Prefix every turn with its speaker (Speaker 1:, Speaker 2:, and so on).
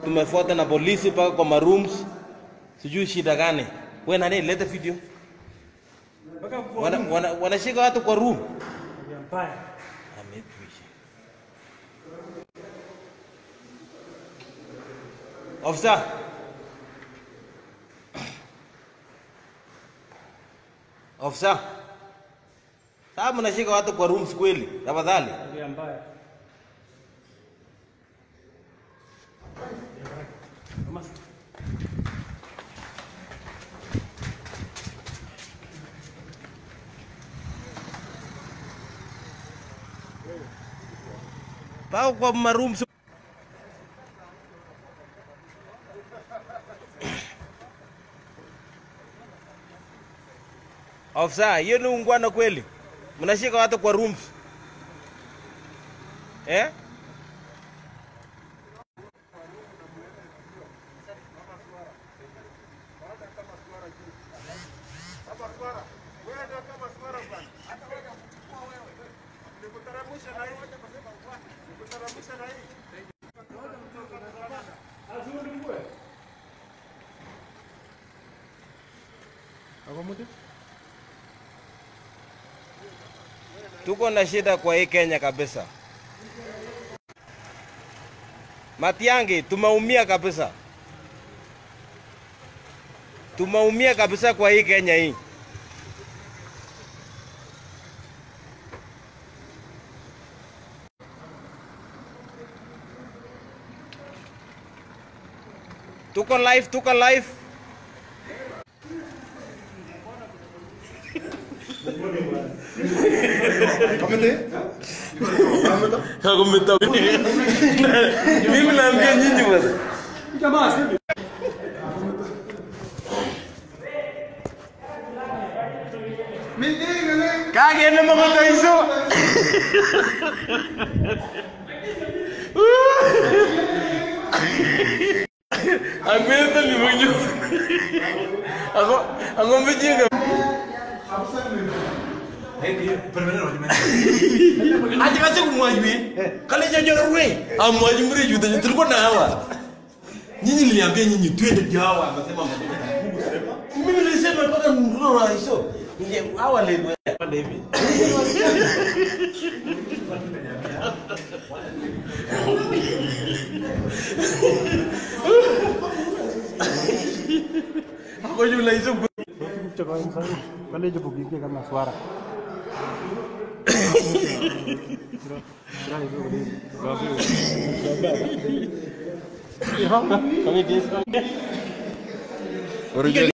Speaker 1: tumefuata na polisi mpaka kwa marooms, sijui shida gani. We nani, leta video.
Speaker 2: Mpaka kwa
Speaker 1: Wana, wana, wanashika watu kwa room.
Speaker 2: mbaya.
Speaker 1: Amekwisha. Officer. Officer. Sasa mnashika watu kwa rooms kweli? Tafadhali.
Speaker 2: Tabia mbaya. Kama
Speaker 1: Pao kwa marooms. Officer, hiyo ni ungwana kweli? Mnashika watu kwa rooms. Eh? Tuko na shida kwa hii Kenya kabisa. Matiangi, tumeumia kabisa. Tumeumia kabisa kwa hii Kenya hii. Tuko live, tuko live. Hakumeta. Mimi naambia nyinyi bwana.
Speaker 2: jamaa sasa
Speaker 1: Kagenda makoto hizo. Akwenda limonyo. Ako ako mjinga. Ati kaje kumwajui? Kale jojo rwe. Amwaji mre juda tulikuwa na hawa. Nyinyi niliambia nyinyi twende kwa hawa akasema mimi nilisema mpaka ndio hizo. Ninge hawa leo pande hivi. Hapo yule hizo
Speaker 2: kutoka msanii pale je bugike kama swara.
Speaker 1: Original